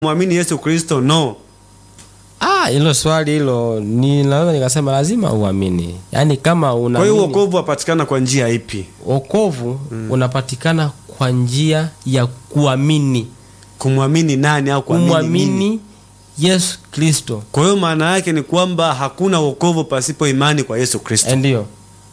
mwamini Yesu Kristo? No. Ah, hilo swali hilo ni naweza nikasema lazima uamini, yaani kama una Kwa hiyo wokovu wapatikana kwa njia ipi? wokovu unapatikana kwa njia ya kuamini, Kumwamini nani au kuamini nini? kumwamini Yesu Kristo. Kwa hiyo maana yake ni kwamba hakuna wokovu pasipo imani kwa Yesu Kristo. Eh, Ndiyo.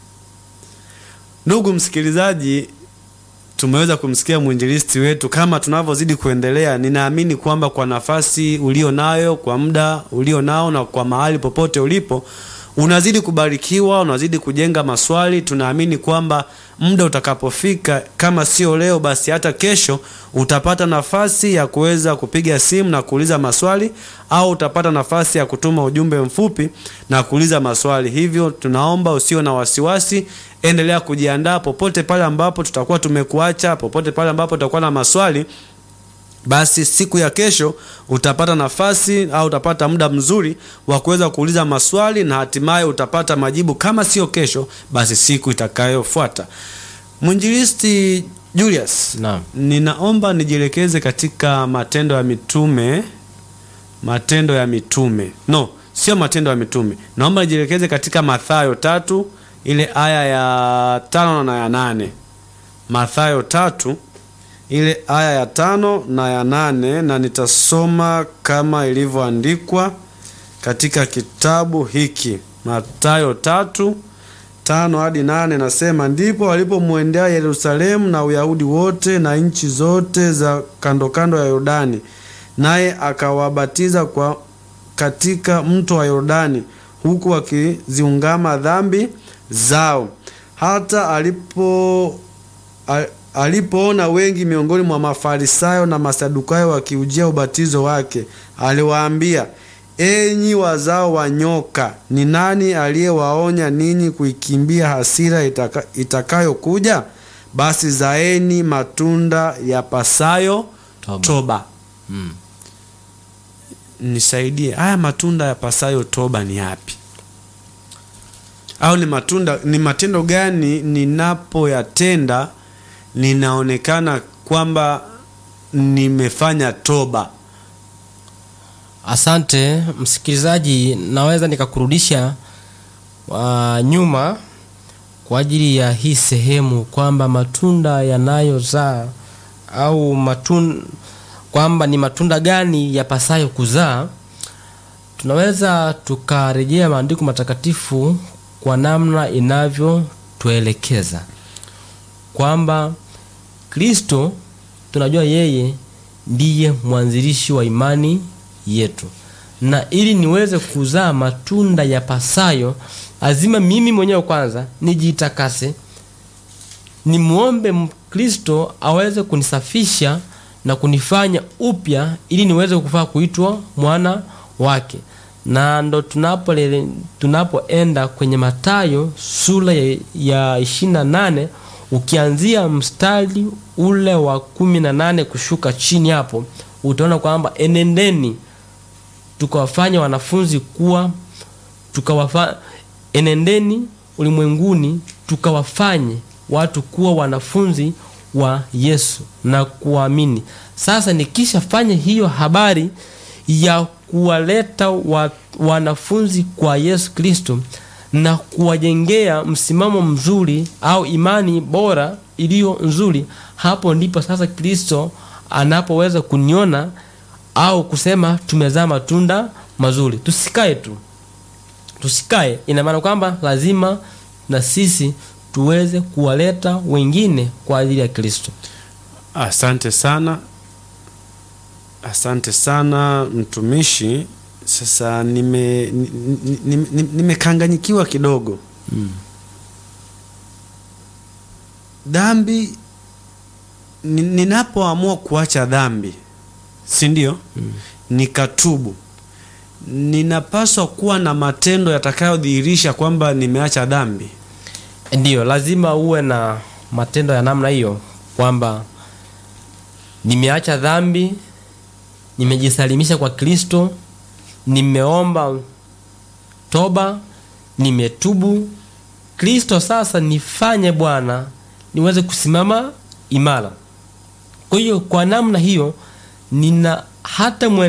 Ndugu msikilizaji, tumeweza kumsikia mwinjilisti wetu. Kama tunavyozidi kuendelea, ninaamini kwamba kwa nafasi ulio nayo, kwa muda ulio nao, na kwa mahali popote ulipo, unazidi kubarikiwa, unazidi kujenga maswali. Tunaamini kwamba muda utakapofika, kama sio leo, basi hata kesho, utapata nafasi ya kuweza kupiga simu na kuuliza maswali, au utapata nafasi ya kutuma ujumbe mfupi na kuuliza maswali. Hivyo tunaomba usio na wasiwasi, endelea kujiandaa popote pale ambapo tutakuwa tumekuacha, popote pale ambapo tutakuwa na maswali basi siku ya kesho utapata nafasi au utapata muda mzuri wa kuweza kuuliza maswali na hatimaye utapata majibu. Kama sio kesho, basi siku itakayofuata. Mwinjilisti Julius, Naam. ninaomba nijielekeze katika Matendo ya Mitume. Matendo ya Mitume, no, sio Matendo ya Mitume. Naomba nijielekeze katika Mathayo tatu ile aya ya tano na ya nane. Mathayo tatu ile aya ya tano na ya nane, na nitasoma kama ilivyoandikwa katika kitabu hiki Mathayo tatu tano hadi nane. Nasema, ndipo walipomwendea Yerusalemu na Uyahudi wote na nchi zote za kando kando ya Yordani, naye akawabatiza kwa katika mto wa Yordani, huku wakiziungama dhambi zao. Hata alipo a- alipoona wengi miongoni mwa Mafarisayo na Masadukayo wakiujia ubatizo wake, aliwaambia, enyi wazao wa nyoka, ni nani aliyewaonya ninyi kuikimbia hasira itaka, itakayokuja? Basi zaeni matunda yapasayo Toba. toba. Mm. Nisaidie, haya matunda yapasayo toba ni yapi? Au ni matunda ni matendo gani ninapoyatenda ninaonekana kwamba nimefanya toba? Asante msikilizaji, naweza nikakurudisha uh, nyuma kwa ajili ya hii sehemu kwamba matunda yanayozaa au matun, kwamba ni matunda gani yapasayo kuzaa. Tunaweza tukarejea maandiko matakatifu kwa namna inavyotuelekeza kwamba Kristo tunajua yeye ndiye mwanzilishi wa imani yetu, na ili niweze kuzaa matunda yapasayo, lazima mimi mwenyewe kwanza nijitakase, nimwombe m- Kristo aweze kunisafisha na kunifanya upya, ili niweze kufaa kuitwa mwana wake. Na ndo tunapo tunapoenda kwenye Mathayo sura ya, ya 28 ukianzia mstari ule wa kumi na nane kushuka chini hapo utaona kwamba enendeni tukawafanya wanafunzi kuwa tukawafa, enendeni ulimwenguni tukawafanye watu kuwa wanafunzi wa Yesu na kuamini. Sasa nikishafanya hiyo habari ya kuwaleta wa, wanafunzi kwa Yesu Kristo na kuwajengea msimamo mzuri au imani bora iliyo nzuri, hapo ndipo sasa Kristo anapoweza kuniona au kusema tumezaa matunda mazuri. Tusikae tu, tusikae. Ina maana kwamba lazima na sisi tuweze kuwaleta wengine kwa ajili ya Kristo. Asante sana, asante sana mtumishi. Sasa nime ni- ni- ni- ni- nimekanganyikiwa kidogo. Dhambi, ni- ninapoamua kuacha dhambi, si ndio? Nikatubu, ninapaswa kuwa na matendo yatakayodhihirisha kwamba nimeacha dhambi. Ndiyo, lazima uwe na matendo ya namna hiyo, kwamba nimeacha dhambi, nimejisalimisha kwa Kristo, nimeomba toba, nimetubu. Kristo sasa nifanye Bwana niweze kusimama imara. Kwa hiyo kwa namna hiyo nina hata